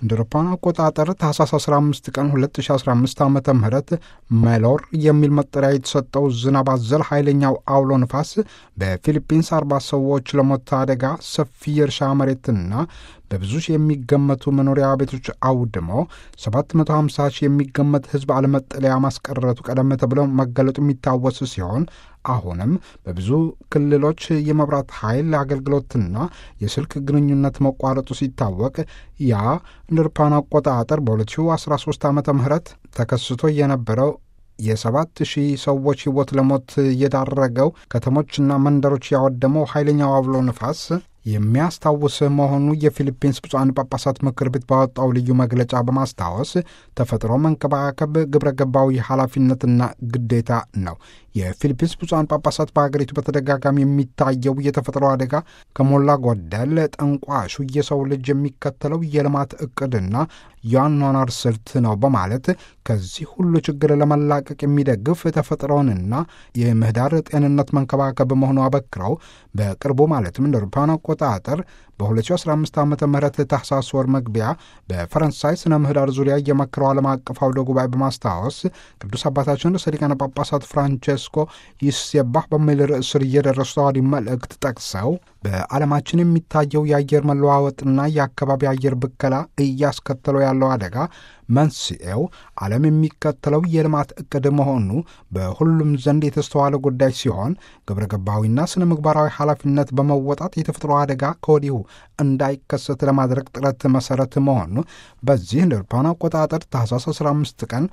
እንደ አውሮፓውያን አቆጣጠር ታህሳስ 15 ቀን 2015 ዓ ም ሜሎር የሚል መጠሪያ የተሰጠው ዝናብ አዘል ኃይለኛው አውሎ ንፋስ በፊሊፒንስ 40 ሰዎች ለሞት አደጋ ሰፊ የእርሻ መሬትና በብዙ ሺህ የሚገመቱ መኖሪያ ቤቶች አውድሞ 750 ሺህ የሚገመት ሕዝብ አለመጠለያ ማስቀረቱ ቀደም ተብሎ መገለጡ የሚታወስ ሲሆን አሁንም በብዙ ክልሎች የመብራት ኃይል አገልግሎትና የስልክ ግንኙነት መቋረጡ ሲታወቅ ያ እንደ አውሮፓውያን አቆጣጠር በ2013 ዓ ም ተከስቶ የነበረው የሰባት ሺህ ሰዎች ሕይወት ለሞት የዳረገው ከተሞችና መንደሮች ያወደመው ኃይለኛው አውሎ ንፋስ የሚያስታውስ መሆኑ የፊሊፒንስ ብፁዓን ጳጳሳት ምክር ቤት ባወጣው ልዩ መግለጫ በማስታወስ ተፈጥሮ መንከባከብ ግብረ ገባዊ ኃላፊነትና ግዴታ ነው። የፊሊፒንስ ብፁዓን ጳጳሳት በሀገሪቱ በተደጋጋሚ የሚታየው የተፈጥሮ አደጋ ከሞላ ጎደል ጠንቋሹ የሰው ልጅ የሚከተለው የልማት እቅድና የአኗኗር ስልት ነው በማለት ከዚህ ሁሉ ችግር ለመላቀቅ የሚደግፍ ተፈጥሮንና የምህዳር ጤንነት መንከባከብ መሆኑ አበክረው በቅርቡ ማለትም እንደ አውሮፓውያን አቆጣጠር በ2015 ዓ ም ታህሳስ ወር መግቢያ በፈረንሳይ ስነ ምህዳር ዙሪያ የመከረው ዓለም አቀፍ አውደ ጉባኤ በማስታወስ ቅዱስ አባታችን ርዕሰ ሊቃነ ጳጳሳት ፍራንቼስኮ ይሴባህ በሚል ርዕስ ስር እየደረሱ ተዋዲ መልእክት ጠቅሰው በዓለማችን የሚታየው የአየር መለዋወጥና የአካባቢ አየር ብከላ እያስከተለው ያለው አደጋ መንስኤው ዓለም የሚከተለው የልማት ዕቅድ መሆኑ በሁሉም ዘንድ የተስተዋለ ጉዳይ ሲሆን ግብረ ገባዊና ስነ ምግባራዊ ኃላፊነት በመወጣት የተፈጥሮ አደጋ ከወዲሁ እንዳይከሰት ለማድረግ ጥረት መሰረት መሆኑ በዚህ እንደ አውሮፓውያን አቆጣጠር ታህሳስ 15 ቀን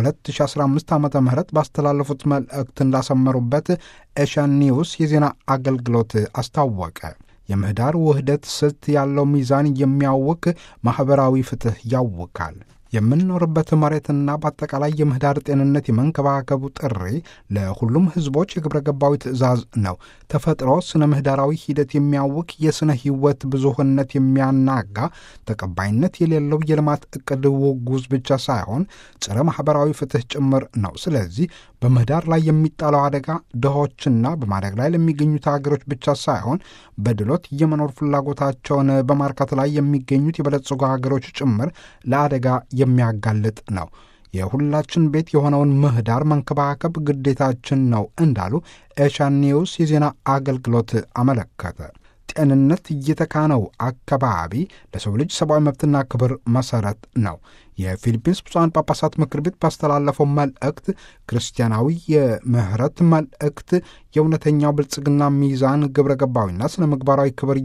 2015 ዓ ም ባስተላለፉት መልእክት እንዳሰመሩበት ኤሽያን ኒውስ የዜና አገልግሎት አስታወቀ። የምህዳር ውህደት ስልት ያለው ሚዛን የሚያውክ ማኅበራዊ ፍትሕ ያውካል። የምንኖርበት መሬትና በአጠቃላይ የምህዳር ጤንነት የመንከባከቡ ጥሪ ለሁሉም ሕዝቦች የግብረ ገባዊ ትእዛዝ ነው። ተፈጥሮ ስነ ምህዳራዊ ሂደት የሚያውክ የሥነ ሕይወት ብዙህነት የሚያናጋ ተቀባይነት የሌለው የልማት ዕቅድ ውጉዝ ብቻ ሳይሆን ጸረ ማኅበራዊ ፍትሕ ጭምር ነው። ስለዚህ በምህዳር ላይ የሚጣለው አደጋ ድሆችና በማደግ ላይ ለሚገኙት ሀገሮች ብቻ ሳይሆን በድሎት የመኖር ፍላጎታቸውን በማርካት ላይ የሚገኙት የበለጸጉ ሀገሮች ጭምር ለአደጋ የሚያጋልጥ ነው። የሁላችን ቤት የሆነውን ምህዳር መንከባከብ ግዴታችን ነው እንዳሉ ኤሻን ኒውስ የዜና አገልግሎት አመለከተ። ጤንነት እየተካነው አካባቢ ለሰው ልጅ ሰብአዊ መብትና ክብር መሰረት ነው። የፊሊፒንስ ብፁዓን ጳጳሳት ምክር ቤት ባስተላለፈው መልእክት ክርስቲያናዊ የምህረት መልእክት የእውነተኛው ብልጽግና ሚዛን ግብረ ገባዊና ስነ ምግባራዊ ክብር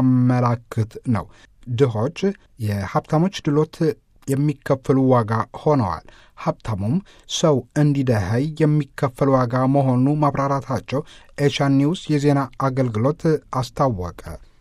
የሚያመላክት ነው። ድሆች የሀብታሞች ድሎት የሚከፈሉ ዋጋ ሆነዋል። ሀብታሙም ሰው እንዲደኸይ የሚከፈል ዋጋ መሆኑ ማብራራታቸው ኤሻን ኒውስ የዜና አገልግሎት አስታወቀ።